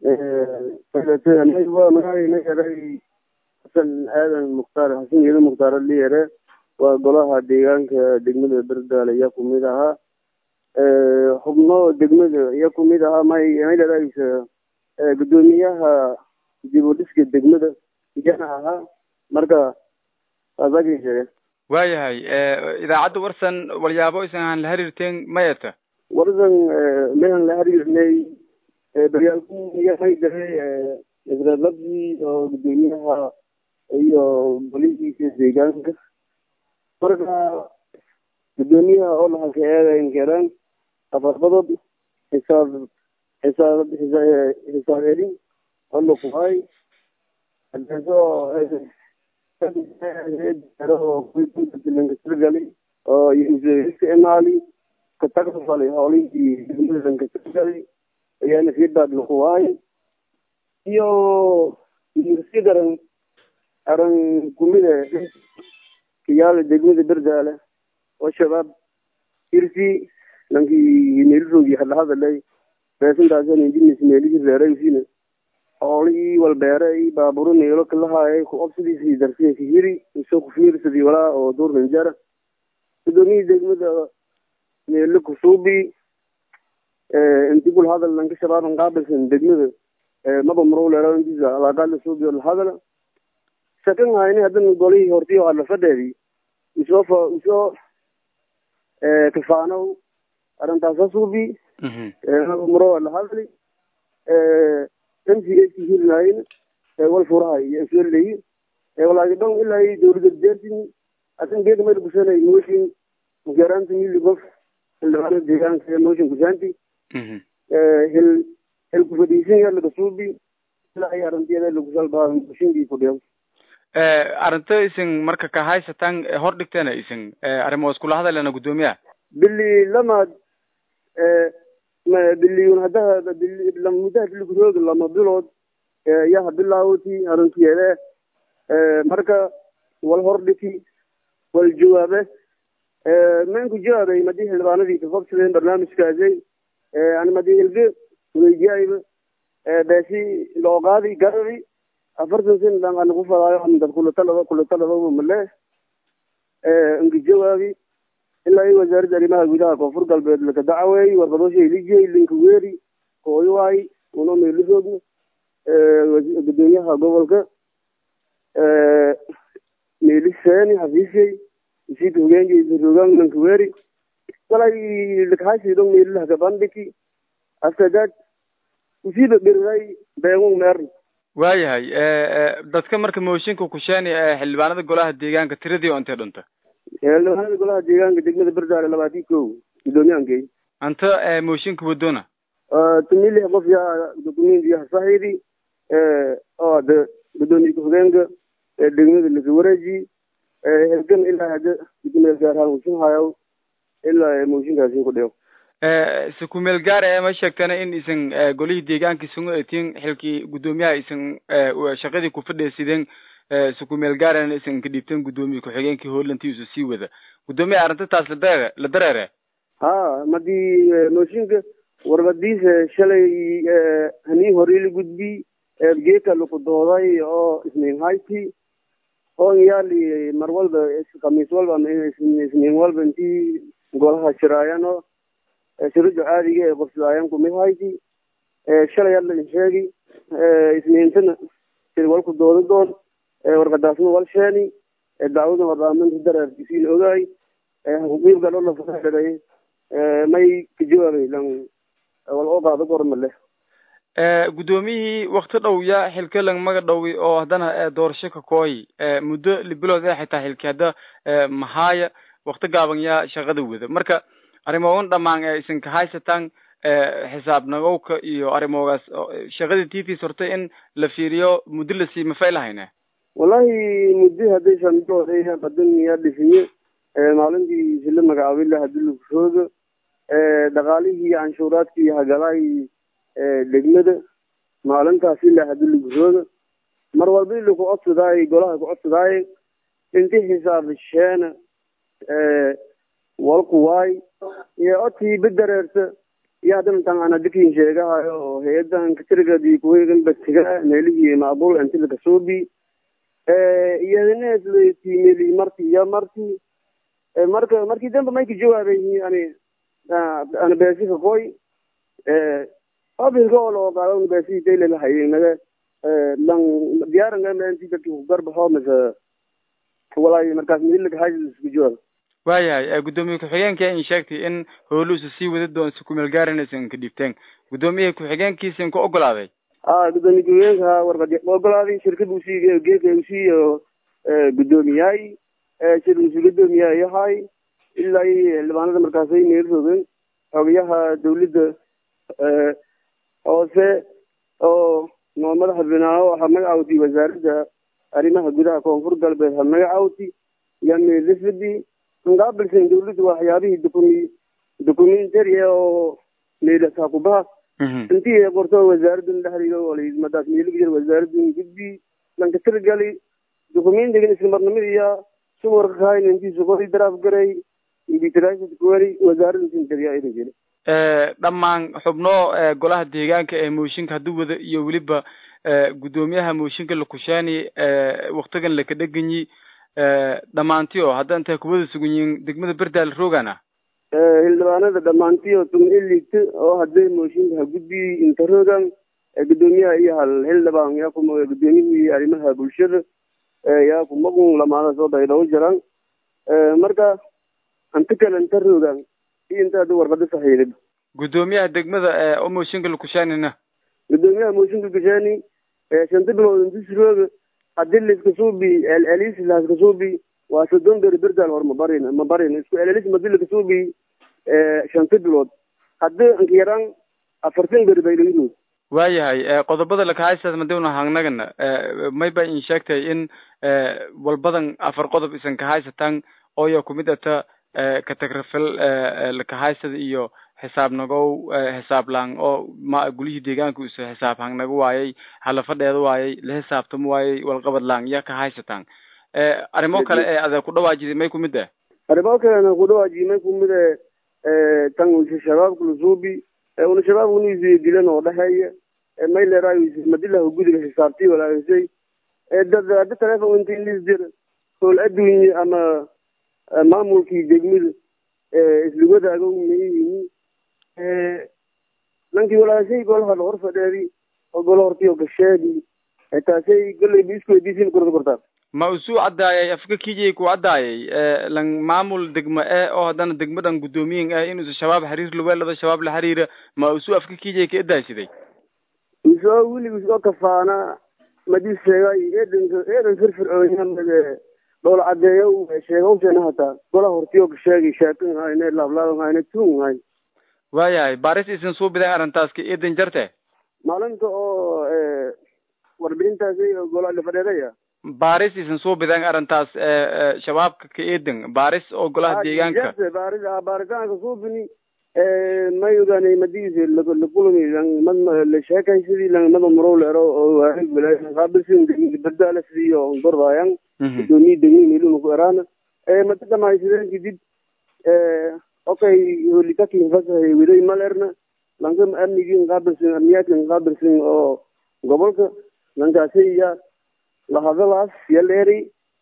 magacaynagaray xasan aadan mukhtaar xasan yeelo mukhtaar liyere waa golaha deegaanka degmada berdaale ayaa kumid ahaa xubno degmada ayaa kumid ahaa may maydhadaysa gudoomiyaha dib u dhiska degmada iyana ahaa marka saasakii sheege waayahay idaacadda warsan walyaabo isan aan la xiriirteen mayata warsan mehan la xiriirnay baryaalku iyo may daray isreelabdii oo gudoomiyaha iyo bolihiisa deegaanka marka gudoomiyaha oo lahalka eedayn keraan afarbadood xisaab xisaab xisaab celin oo lakuhay adeeso lankatirgali oo isticmaali katagfali howlihii degmada lankatirgali ayaana feedback lakuhay iyo si daran aran kumida kiyaala degmada berdaale oo shabaab irsi lankii meeliroogii hadlahadalay beesantaasana injinis meelihii reeraysina xoolihii walbeeray baaburo neelo kalahaayay ku obsidiisii darsiya kahiri isoo kufiirsadii walaa oo duur nanjara gudoomiyii degmada meelo kusuubi inti kul hadal lanka shabaaban qaabilsan degmada maba marow leeraantiisa alaaqaala suubi oo lahadala shakan hayni haddana golihii hortii hadla fadheedii isoo fa isoo kafaanow arrintaasa suubi maba marow lahadali mcaki hirnayn wal furahay iyo iswelay walaagi dhon ilaa dowlada deertin asan geega mayl kusanay motion garaanta mili gof xildhibaanada deegaanka motion kusaanti hil hil kufadhiisan ya lagasuubi ilaa ay arintiyada lagusalbaa motionkii kudhiyo arrinta isin marka ka haysatan hor dhigteena isin arrimo iskula hadalena guddoomiyaha bili lamaad biliyun haddaha muddaha biliguroog lama bilood yaha bilaawti arrintiyeede marka wal hordhiki wal jawaabe manku jawaabay madii xildhibaanadii ka hobsadeen barnaamijkaasay ani madii hilge weydiyaayba beesi looqaadi garari afartan sen dhan anaku fadaayo dad kulatalaba kulatalaba male inka jawaabi ilaa i wasaaradda arrimaha gudaha koonfur galbeed laka dacaweey warbadoosha ilijey linka weeri kooywaay uno meeliroogna gudoomiyaha gobolka meeliseeni xafiisyey isiika hogeenka rogaan linka weeri walay lakahaysidon meelilahka bandhiki after that usiiba beriray beegun meerna waayahay dadka marka mooshinka kusheeni xildhibaanada golaha deegaanka tiradii oo intay dhunta xildhibaanada golaha deegaanka degmada berdaale labaatii ko gudoomiyahankey anta mooshinka wadona tumi lix qof yaa document yaha saxiidi oo hada gudoomiye ku-xigeenka degmada laka wareeji hergan ilaa hada kumeel gaar haan usin hayo ilaa mooshinkaasi ku dhigo si kumeel gaar ee ma sheegtana in isan golihii deegaanka isangu etiin xilkii guddoomiyaha isan shaqadii ku fadheesideen si kumeel gaarana isan ka dhiibteen guddoomiye ku-xigeenkii holantiisu sii wada guddoomiyaha arrinta taas ladare la dareere ha madii mooshinka warbadiisa shalay hanii horii la gudbi geeka laku dooday oo isniin hayti oo yaali mar walba khamiis walba ama isniin walba intii golaha shiraayano shirada caadiga ee qofsadaayan kumid hayti shalay hadla sheegi isniintana sir walku dooda doon warqadaasna wal sheeni dacwadan waraaminta dareerkisiin ogaay huqiibka dhola fadhaday may ka jawaabay lan wal oo qaado gorma leh guddoomiyihii wakti dhow ya xilka lang maga dhowi oo haddana doorasho ka kooyi muddo libilood ee xitaa xilki hadda mahaaya wakti gaaban yaa shaqada wada marka arrimogan dhamaan ee isin kahaysataan xisaab nagowka iyo arrimogaas shaqadii titis hortay in la fiiriyo muddo lasii mafay lahayne wallahi muddo hadday shamidooda badan yaa dhisiye maalintii sila magacaabay la hadii lakurooga dhaqaalihii canshuuraadkii hagalaay degmada maalintaasi la hadii lakurooga mar walba ila ku codsadaay golaha ku codsadaay inti xisaab sheena walku waay iyo odkii badareerta iyo haddana tan aan hadikin sheegahayo oo hay-adan katirigadi kuwegan batiga meelihii macbul antilaka suubi iyo hadeneestimeli marti iyo marti marka markii dambe mayka jawaabay ani ana beesika koy abilka oo loo qaado beesi dayle haynaga lan diyaaranga menti dadki kugarbaxo mise walaayo markaas midilaka haajis isku jawaab waayahay guddoomiye ku-xigeenka in sheegtay in howluusa sii wada doon si kumeel gaarinaysan ka dhibteen guddoomiyaha ku-xigeenkiisa in ku ogolaaday a guddoomiye ku-xigeenka warqad ogolaaday shirkad usii geeka usiiyo guddoomiyahay shir usi guddoomiyaha yahay ilaa iyo xildhibaanada markaasay meel roogeen xogayaha dawladda hoose oo noo madaxa binaaho ha magacawti wasaaradda arrimaha gudaha koonfur galbeed ha magacawti yaa meelafadi ngaabilsan dawladda waxyaabihii documi documentary oo meelasaa kubaha intii qorto wasaaraddan dhexdiga olay madaas meeliga jir wasaaraddan gudbi lanka tirgali documentigan islamarnimadiya suwarka kahayn intiisa kori daraaf garay invitrasad kuwari wasaaraddan sintariya ina jiri dhammaan xubno golaha deegaanka ee mooshinka haddii wada iyo weliba guddoomiyaha mooshinka lakushaani waktigan laka dheganyi dhammaantiyo hadda intay kuwada sugan yihiin degmada berdaal roogana xildhibaanada dhammaantiyo tuman iligta oo hadday mooshinka ha gudbi inta roogan guddoomiyaha iyo hal xildhibaan yaa kuma guddoomiyihii arrimaha bulshada yaa kumagun lamaada soo daydhawo jiraan marka inta kale inta roogan iyo inta hadda warqada saxiilid guddoomiyaha degmada oo mooshinka lakushaanina guddoomiyaha mooshinka kushaani shanta bilood intis rooga hadii laiska suubi celcelis laska suubi waa soddon beri berdaal hor mabarin mabarin isku celcelis madi laka suubi shanta bilood haddi inka yaraan afartan beri bay laga roog waayahay qodobada lakahaysaas madawna hangnagana may ba in sheegtay in walbadan afar qodob isan kahaysataan ooyo kumid ata katagrafel lakahaysada iyo xisaab nagow xisaab lang oo ma gulihii deegaanka usa xisaab hang naga waayay halafadheeda waayay la xisaabtamo waayay walqabad lang ya ka haysataan arrimo kale ee ada ku dhawaajiday may kumid ah arrimo kalena ku dhawaajiday may kumid e tan usa shabaabka lasuubi una shabaabka unuisi dilan oo dhexeeya may leeraayo madilah gudiga xisaabtii walaagasay dad hadda telefon inta ilis jir howl adduunye ama maamulkii degmada isla wadaago mayihiin nankii walaashay golaha hor fadheedi oo golo hortiyo gasheedi taasay goleyba isku weydiisin kurda kortaa ma usuu caddaayay afka kijay ku caddaayay lan maamul degma e oo haddana degmadan guddoomiyin ah inuusa shabaab xiriir luweelada shabaab la xiriira ma usuu afka kijay ka edaasiday usoo weligiis oo kafaana madii sheegay eedanka eedan firfircoonyaamade dhoola caddeeyo sheegawsena hataa golaha hortiyo gasheegi sheekan hayne laablaaban hayne tun hay waayahay baris isin suu bidan arrintaas ka eedan jarte maalinta oo warbixintaasi gola lafadheedaya baris isin suu bidan arrintaas shabaabka ka eedan baris oo golaha deegaanka baris baaritaanka suubini may ogaanay madigiisa lakulami mad la sheekay sidii mada marow leero oo waarig walaayo qaabilsin bardaala sidii oo gordayan gudoomiye degmi meeluna ku eraana mada dhamaysideen kadib okay holitakin fasahay widay malerna lanka amnigin qaabilsin amniyaadkin qaabilsin oo gobolka lankaasiya lahadalaas yal eri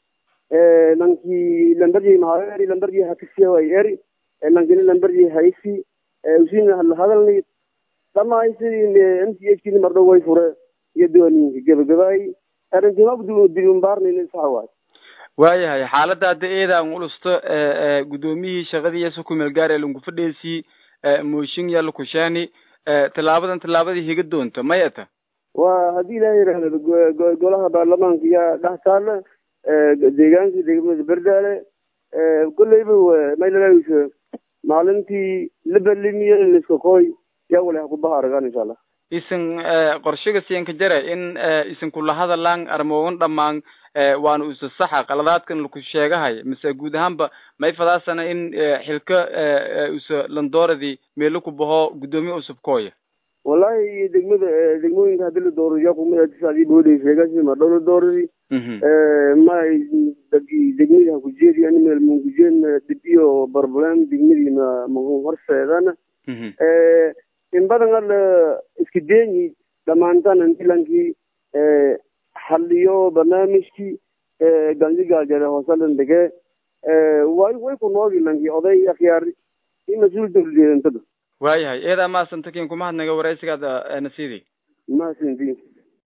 lankii lambarji maha eri lambarji hakisiya way eri lankini lambarji haysi usin lahadalni dhamay sidii m c h kini mardhow way fure iyo diwaaninka gabagabaay arrintimabdu dibimbaarnin saxa waay waayahay xaaladda hadda eedaan ulusto guddoomiyihii shaqadii su kumeel gaar ee lagu fadheesii mooshin ya lakushaani tallaabadan tallaabadii higa doonta mayata waa haddii ilaha yidhaahdo golaha baarlamaanka yaa dhex taala deegaanka degmada berdaale kolleyba maylalaaisa maalintii la balimiye liska koy yaa wale hakubaha aragaan insha allah isin qorshaga siyanka jare in isin kula hadalaan armoogan dhamaan waana usa saxa qaladaadkan laku sheegahay mise guud ahaanba may fadaasana in xilka usa landooradii meelo ku baho guddoomiye usub kooya wallahi degmada degmooyinka hadii la dooro yaa kumadaadii boodhay sheegasi ma dhow la dooradi ma dagi degmadii ha kujeedi ani meel mankujeedna dibiyo barbalem degmadii ma mahun horseedana in badan ala iska deenyi dhamaantan andilankii xaliyo barnaamijkii ganjigaaljare hoosalan dege way way ku noogi lanki oday akhyaar i mas-uul dawladeedantada waayahay eedaa maasanta kin kuma hadnaga waraysigaada nasiidi masinti